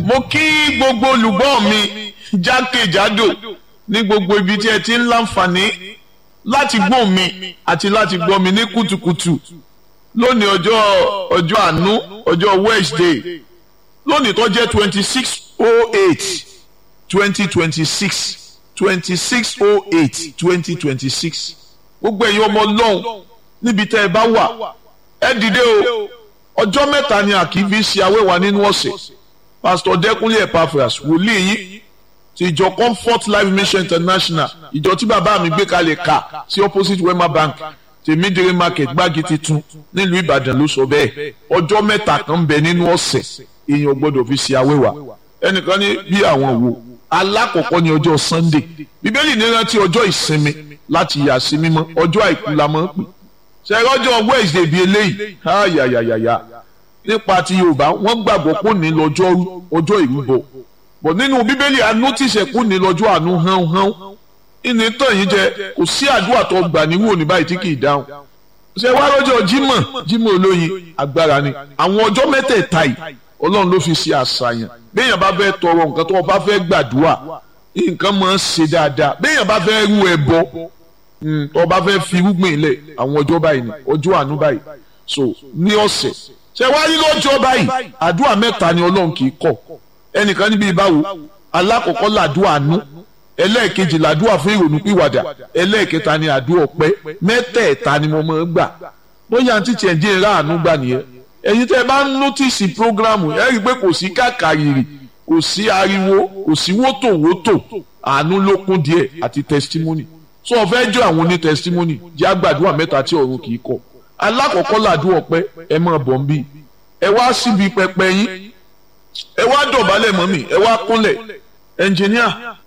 mo kí gbogbo olùgbọ́ mi jákèjádò ní gbogbo ibi tí ẹ ti ń láǹfààní láti gbọ́ mi àti láti gbọ́ mi ní kùtùkùtù lónìí ọjọ́ ọjọ́ àánú ọjọ́ Wednesday lónìí tó jẹ́ twenty six oh eight twenty twenty six twenty six oh eight twenty twenty six gbogbo ẹ̀yin ọmọ ọlọ́run níbi tẹ́ ẹ bá wà ẹ dìde o ọjọ́ mẹ́ta ni àkìí ṣe awẹ́wà nínú ọ̀sẹ̀ pásítọ̀ dẹ́kunlé epaphras wòlíì yìí ti ìjọ comfort life mission international ìjọ tí bàbá mi gbé kalẹ̀ ká sí opposite wema bank tèmídìrí market gbági titun nílùú ìbàdàn ló sọ bẹ́ẹ̀ ọjọ́ mẹ́ta kan ń bẹ nínú ọ̀sẹ̀ èèyàn gbọ́dọ̀ fi ṣe awẹ́wà ẹnìkan ní bí àwọn wo alákọ̀ọ́kọ́ ní ọjọ́ sunday bíbélì ní rántí ọjọ́ ìsinmi láti yà sí mímọ́ ọjọ́ àìkú la máa ń pè ṣẹ́yìn ọjọ́ wednesday bíi eléyìí ayayayaya nípa ti yorùbá wọ́n gbàgbọ́ pé ní lọ́jọ́ ọjọ́ ìrúbọ bọ̀ nínú bíbélì anútìṣẹ́ kú ní lọ́jọ́ àánú hán hán ìní tàn yín jẹ kò sí àdúrà tó gbà níwò ní báyìí tí kì í dáhùn ṣe wá lọ́jọ́ jímọ̀ jímọ̀ olóyin agbára ni àwọn ọjọ́ mẹ́tẹ̀ẹ̀ta yìí ọlọ́run ló fi ṣe àṣàyàn béèyàn bá fẹ́ tọrọ nǹkan tó bá fẹ́ gbàdúrà nǹkan máa ń ṣe dáadáa béèyàn bá fẹ́ rú ẹbọ tó bá fẹ́ fi irúgbìn ilẹ̀ àwọn ọjọ́ báyìí ni ọjọ́ àánú báyìí so ní ọ̀sẹ̀ ṣe wá rí lọ́jọ́ báyìí àdúrà mẹ́ta ni ọlọ́run kì í kọ̀ ẹnìkan níbi ìbáwo alákọ̀ọ́kọ́ làdúrà àánú ẹlẹ́ẹ̀kejì làdúrà fún ìrònú pìwàdà ẹlẹ́ẹ̀kẹta ni àdúrà ọpẹ́ mẹ́tẹ̀ẹ̀ta ni mo máa ń gbà bóyá àǹtí tiẹ̀ dín in ráàánú gbà nìyẹn ẹ̀yin tẹ́ ẹ bá ń nọ́tìsì prógrámù ẹ rí i pé kò sí kàkàrìrì kò sí ariwo kò sí wótòwótò àánú ló kún díẹ̀ àti testimony so ọ̀fẹ́ jọ àwọn oní testimony jẹ́ àgbàdua mẹ́ta tí ọ̀run kì í kọ̀ alákọ̀ọ́kọ́ làdúrà ọpẹ́ ẹ máa bọ̀ ń bí ẹ wá síbi pẹpẹ yín ẹ wá dọ̀bálẹ̀ mọ́ mi ẹ wá kúnlẹ̀ ẹnjìníà